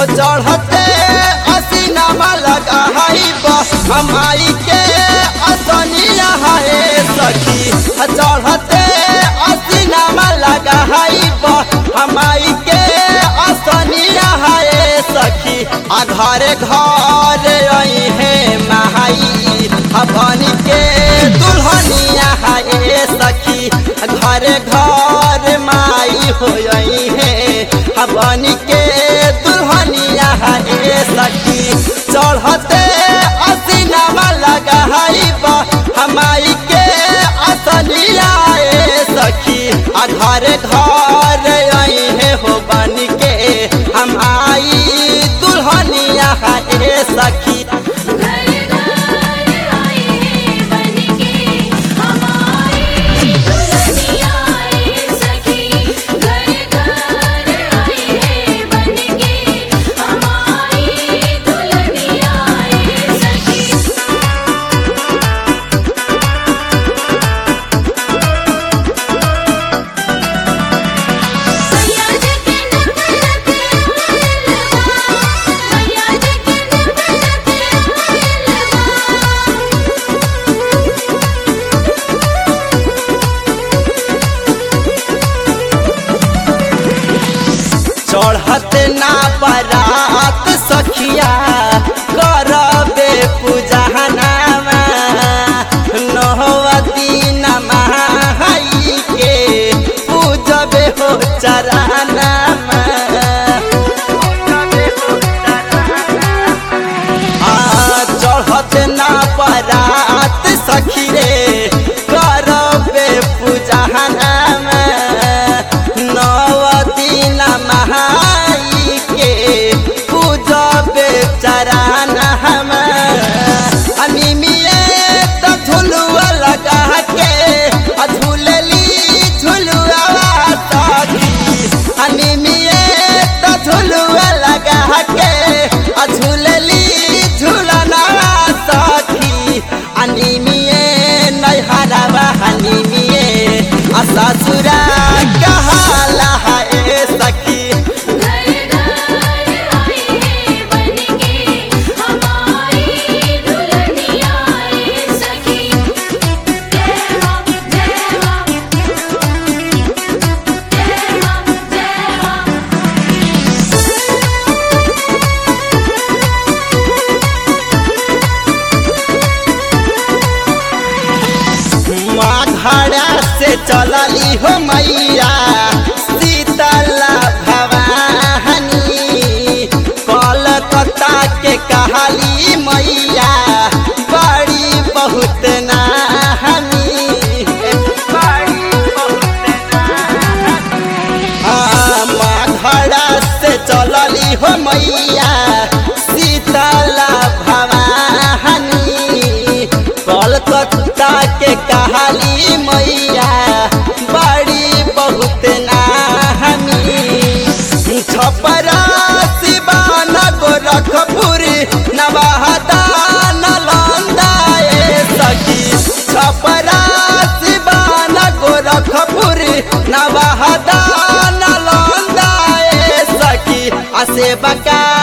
हो चढ़ते असीनामा लगा हई हमाई के असनिया है सखी हो चढ़ते असीनामा लगा हई हमाई के असनिया है सखी आ घरे घर आई है महाई हवन के दुल्हनिया है सखी घरे घर माई हो है हवन के दुल्हनिया है सखी चढ़ते असीनामा लगा हमाई के असनिया है सखी आ घरे घर आई है हो बन के हम आई दुल्हनिया है सखी घर घर आए हैं बनके हमारी दुल्हनिया आए सखी घर घर आए हैं बनके हमारी दुल्हनिया आए सखी मैया जी के नवरत मिलवा मैया जी के नवरत चढ़त ना बरात सखिया करबे पूजहनामा नहवती नमाई के पूजबे हो चरनामा आ चढ़त ना बरात सखी रे करबे पूजहनामा नव दिन महाई के पूजबे चरण हम अनिमिए त झुलुआ लगा के आ झूलली झुलुआ सखी अनिमिए त झुलुआ लगा के आ झूलली झुलना सखी अनिमिए नैहरवा हनिमिए आ ससुरा कहाला है सखी घर घर आए हैं बनके हमारी दुल्हनिया आए सखी जय मां जय मां जय मां जय मां घड़ा से चलली हो मैया शीतला भवानी कलकत्ता के कहली मैया बड़ी बहुत नाहनी बड़ी बहुत घड़ा से चलली हो मैया शीतला भवानी कलकत्ता के कहली मैया बड़ी बहुत नाहनी छपरा सिवान गोरखपुर नवादा नालंदा ए सखी छपरा सिवान गोरखपुर नवादा नालंदा ए सखी आ सेवका